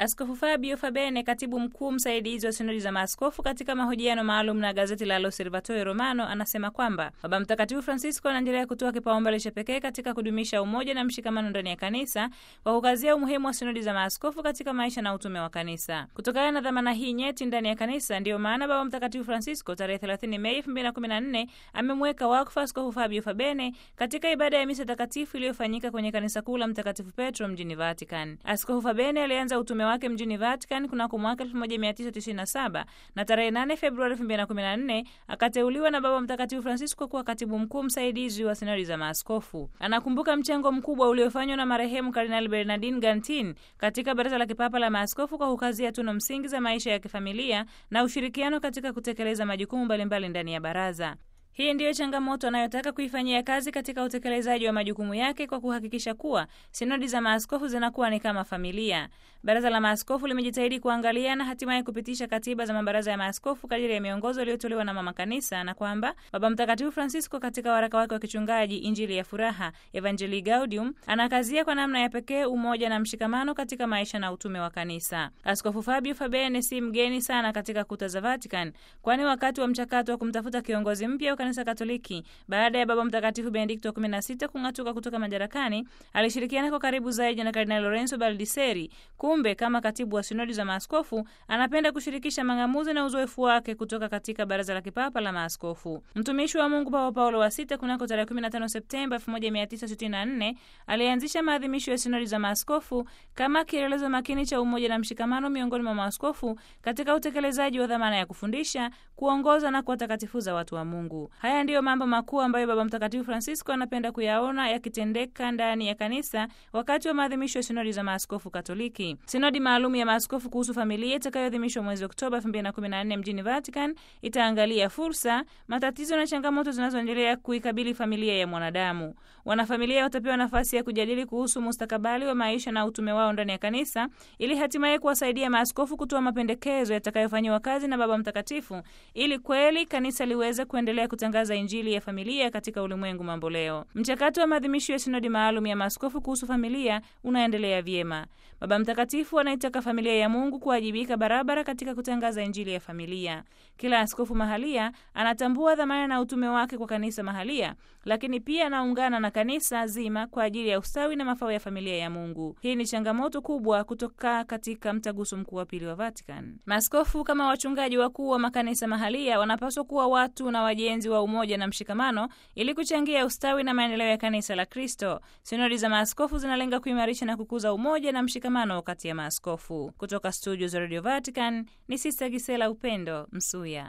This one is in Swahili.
Askofu Fabio Fabene, katibu mkuu msaidizi wa sinodi za maaskofu, katika mahojiano maalum na gazeti la L'Osservatore Romano, anasema kwamba Baba Mtakatifu Francisco anaendelea kutoa kipaumbele cha pekee katika kudumisha umoja na mshikamano ndani ya kanisa kwa kukazia umuhimu wa sinodi za maaskofu katika maisha na utume wa kanisa. Kutokana na dhamana hii nyeti ndani ya kanisa, ndiyo maana Baba Mtakatifu Francisco tarehe 30 Mei 2014 amemweka wakfu Askofu Fabio Fabene katika ibada ya misa takatifu iliyofanyika kwenye kanisa kuu la Mtakatifu Petro mjini Vatican. Askofu Fabene alianza utume wake mjini Vatican kunako mwaka 1997 na tarehe 8 Februari 2014 akateuliwa na Baba Mtakatifu Francisco kuwa katibu mkuu msaidizi wa sinodi za maaskofu. Anakumbuka mchango mkubwa uliofanywa na marehemu Kardinali Bernardin Gantin katika Baraza la Kipapa la Maaskofu kwa kukazia tuno msingi za maisha ya kifamilia na ushirikiano katika kutekeleza majukumu mbalimbali ndani ya baraza. Hii ndiyo changamoto anayotaka kuifanyia kazi katika utekelezaji wa majukumu yake kwa kuhakikisha kuwa sinodi za maaskofu zinakuwa ni kama familia. Baraza la Maaskofu limejitahidi kuangalia na hatimaye kupitisha katiba za mabaraza ya maaskofu kadiri ya miongozo iliyotolewa na Mama Kanisa, na kwamba Baba Mtakatifu Francisco katika waraka wake wa kichungaji Injili ya Furaha, Evangelii Gaudium, anakazia kwa namna ya pekee umoja na mshikamano katika maisha na utume wa kanisa. Askofu Fabio Fabene si mgeni sana katika kuta za Vatican, kwani wakati wa mchakato wa kumtafuta kiongozi mpya Kanisa Katoliki baada ya Baba Mtakatifu Benedikto wa 16 kung'atuka kutoka madarakani, alishirikiana kwa karibu zaidi na Kardinali Lorenzo Baldiseri. Kumbe kama katibu wa sinodi za maaskofu anapenda kushirikisha mang'amuzi na uzoefu wake kutoka katika Baraza la Kipapa la Maaskofu. Mtumishi wa Mungu Papa Paulo wa sita kunako tarehe 15 Septemba 1964 alianzisha maadhimisho ya sinodi za maaskofu kama kielelezo makini cha umoja na mshikamano miongoni mwa maaskofu katika utekelezaji wa dhamana ya kufundisha, kuongoza na kuwatakatifuza watu wa Mungu. Haya ndiyo mambo makuu ambayo Baba Mtakatifu Francisco anapenda kuyaona yakitendeka ndani ya kanisa wakati wa maadhimisho ya sinodi za maaskofu Katoliki. Sinodi maalum ya maaskofu kuhusu familia itakayoadhimishwa mwezi Oktoba 2014 mjini Vatican itaangalia fursa, matatizo na changamoto zinazoendelea kuikabili familia ya mwanadamu. Wanafamilia watapewa nafasi ya kujadili kuhusu mustakabali wa maisha na utume wao ndani ya kanisa ili hatimaye kuwasaidia maaskofu kutoa mapendekezo yatakayofanyiwa kazi na Baba Mtakatifu ili kweli kanisa liweze kuendelea kutangaza Injili ya familia katika ulimwengu mambo leo. Mchakato wa maadhimisho ya sinodi maalum ya maaskofu kuhusu familia unaendelea vyema. Baba Mtakatifu anaitaka familia ya Mungu kuwajibika barabara katika kutangaza Injili ya familia. Kila askofu mahalia anatambua dhamana na utume wake kwa kanisa mahalia, lakini pia anaungana na kanisa zima kwa ajili ya ustawi na mafao ya familia ya Mungu. Hii ni changamoto kubwa kutoka katika mtaguso mkuu wa pili wa Vatican. Maaskofu kama wachungaji wakuu wa makanisa mahalia wanapaswa kuwa watu na wajenzi wa umoja na mshikamano ili kuchangia ustawi na maendeleo ya kanisa la Kristo. Sinodi za maaskofu zinalenga kuimarisha na kukuza umoja na mshikamano kati ya maaskofu. Kutoka studio za Radio Vatican ni Sista Gisela Upendo Msuya.